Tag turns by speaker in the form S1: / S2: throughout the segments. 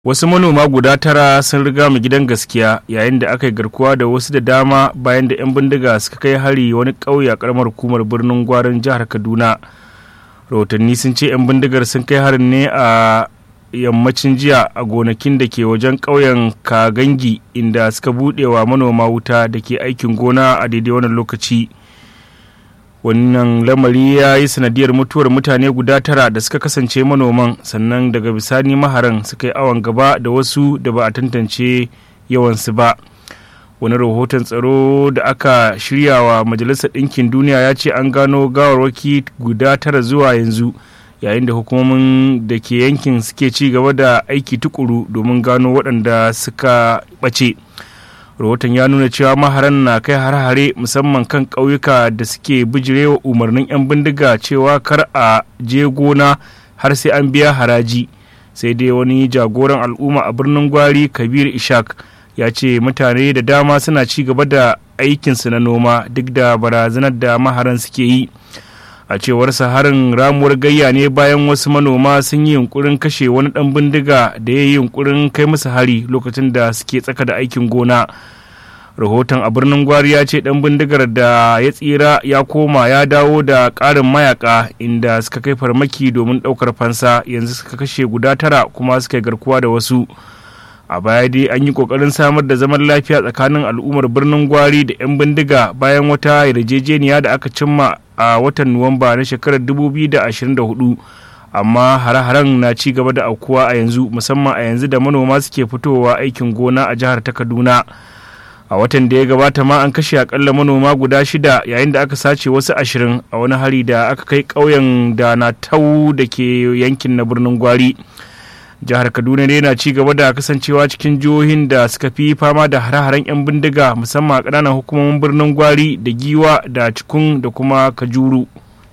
S1: Wasu manoma guda tara sun riga mu gidan gaskiya yayin da aka yi garkuwa da wasu da dama bayan da 'yan bindiga suka kai hari wani ƙauye a ƙaramar hukumar birnin gwarin jihar Kaduna. Rahotanni sun ce 'yan bindigar sun kai harin ne a yammacin jiya a gonakin da ke wajen ƙauyen Kagangi inda suka buɗe wa manoma wuta da ke aikin gona a daidai wannan lokaci. wannan lamari ya yi sanadiyar mutuwar mutane guda tara da suka kasance manoman sannan daga bisani maharan suka yi awon gaba da wasu da ba a tantance yawansu ba wani rahoton tsaro da aka shirya wa majalisar ɗinkin duniya ya ce an gano gawarwaki guda tara zuwa yanzu yayin da hukumomin da ke yankin suke ci gaba da aiki tukuru domin gano waɗanda suka ɓace. rahoton ya nuna cewa maharan na kai har-hare musamman kan ƙauyuka da suke bijirewa umarnin 'yan bindiga cewa kar a je gona har sai an biya haraji sai dai wani jagoran al'umma a birnin gwari kabir ishak ya ce mutane da dama suna ci gaba da aikinsu na noma duk da barazanar da maharan suke yi a cewar harin ramuwar gayya ne bayan wasu manoma sun yi yunkurin kashe wani dan bindiga da ya yi yunkurin kai musu hari lokacin da suke tsaka da aikin gona rahoton a birnin gwari ya ce dan bindigar da ya tsira ya koma ya dawo da ƙarin mayaka inda suka kai farmaki domin ɗaukar fansa yanzu suka kashe guda tara kuma suka yi garkuwa da wasu a baya dai an yi kokarin samar da zaman lafiya tsakanin al'ummar birnin gwari da 'yan bindiga bayan wata yarjejeniya da aka cimma a watan nuwamba na shekarar 2024 amma hare-haren na ci gaba da aukuwa a yanzu musamman a yanzu da manoma suke fitowa aikin gona a jihar ta kaduna a watan da ya gabata ma an kashe akalla manoma guda shida yayin da aka sace wasu ashirin a wani hari da aka kai ƙauyen da na tau da ke yankin na birnin gwari jihar kaduna ne na ci gaba da kasancewa cikin jihohin da suka fi fama da hare-haren 'yan bindiga musamman a ƙananan hukumomin birnin gwari da giwa da cikun da kuma kajuru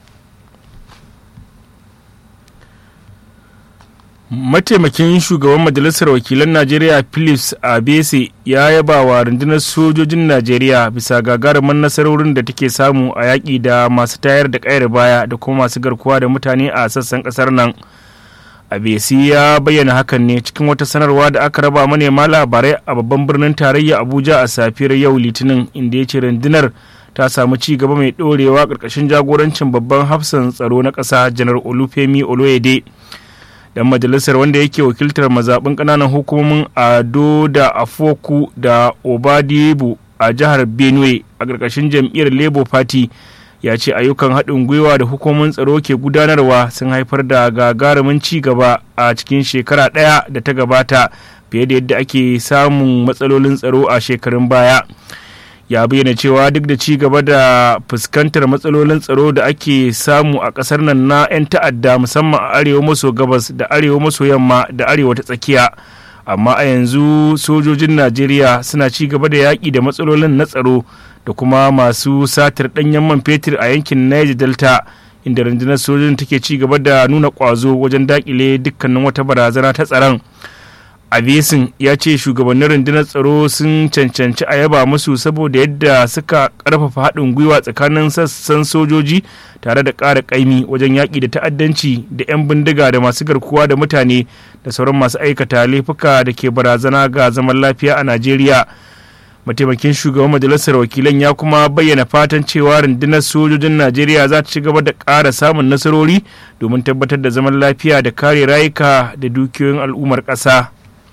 S1: mataimakin shugaban majalisar wakilan najeriya philips abese ya yaba wa rundunar sojojin najeriya bisa gagarumin nasarorin da take samu a yaƙi da masu tayar da ƙayar baya da kuma masu garkuwa da mutane a sassan ƙasar nan abesi ya bayyana hakan ne cikin wata sanarwa da aka raba manema labarai a babban birnin tarayya abuja a safiyar yau litinin inda ya ce rundunar ta samu ci gaba mai ɗorewa ƙarƙashin jagorancin babban hafsan tsaro na ƙasa janar olufemi oloyede dan majalisar wanda yake wakiltar mazaɓin ƙananan hukumomin ado da afoku da obadibu a jihar benue a ƙarƙashin jam'iyyar labour party ya ce ayyukan haɗin gwiwa da hukumomin tsaro ke gudanarwa sun haifar da gagarumin ci gaba a cikin shekara ɗaya da ta gabata fiye da yadda ake samun matsalolin tsaro a shekarun baya ya bayyana cewa duk da ci gaba da fuskantar matsalolin tsaro da ake samu a ƙasar nan na 'yan ta'adda musamman a arewa maso gabas da arewa maso yamma da arewa ta tsakiya amma a yanzu sojojin najeriya suna ci gaba da yaƙi da matsalolin na tsaro da kuma masu satar ɗanyen man fetur a yankin niger delta inda rundunar sojojin take ci gaba da nuna ƙwazo wajen daƙile dukkanin wata barazana ta tsaron abesin ya ce shugabannin rundunar tsaro sun cancanci a yaba musu saboda yadda suka karfafa haɗin gwiwa tsakanin sassan sojoji tare da ƙara ƙaimi wajen yaƙi da ta'addanci da 'yan bindiga da masu garkuwa da mutane da sauran masu aikata laifuka da ke barazana ga zaman lafiya a najeriya mataimakin shugaban majalisar wakilan ya kuma bayyana fatan cewa rundunar sojojin najeriya za ta ci gaba da ƙara samun nasarori domin tabbatar da zaman lafiya da kare rayuka da dukiyoyin al'ummar ƙasa.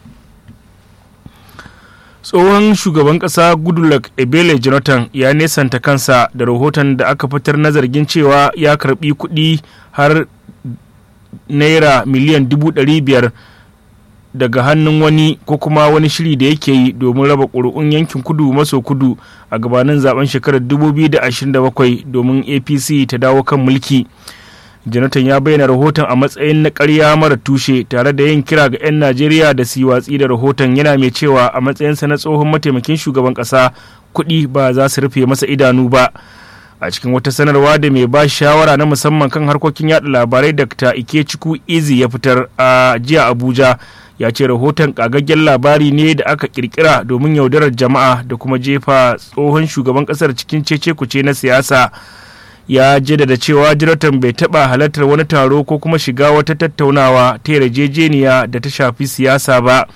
S1: tsohon shugaban kasa goodluck ebele jonathan ya nesanta kansa da rahoton da aka fitar na zargin cewa ya karbi kuɗi har naira miliyan dubu ɗari biyar daga hannun wani ko kuma wani shiri da yake yi domin raba ƙuri'un yankin kudu maso kudu a gabanin zaben shekarar 2027 domin apc ta dawo kan mulki jonathan ya bayyana rahoton a matsayin na karya mara tushe tare da yin kira ga 'yan najeriya da su yi watsi da rahoton yana mai cewa a matsayinsa na tsohon mataimakin shugaban ƙasa kuɗi ba za su rufe masa idanu ba a cikin wata sanarwa da mai ba shawara na musamman kan harkokin yada labarai dr ikechukwu izi ya fitar a jiya abuja ya ce rahoton kagaggen labari ne da aka kirkira domin yaudarar jama'a da kuma jefa tsohon shugaban kasar cikin cece kuce na siyasa ya jaddada cewa jonathan bai taɓa halartar wani taro ko kuma shiga wata tattaunawa ta yarjejeniya da ta shafi siyasa ba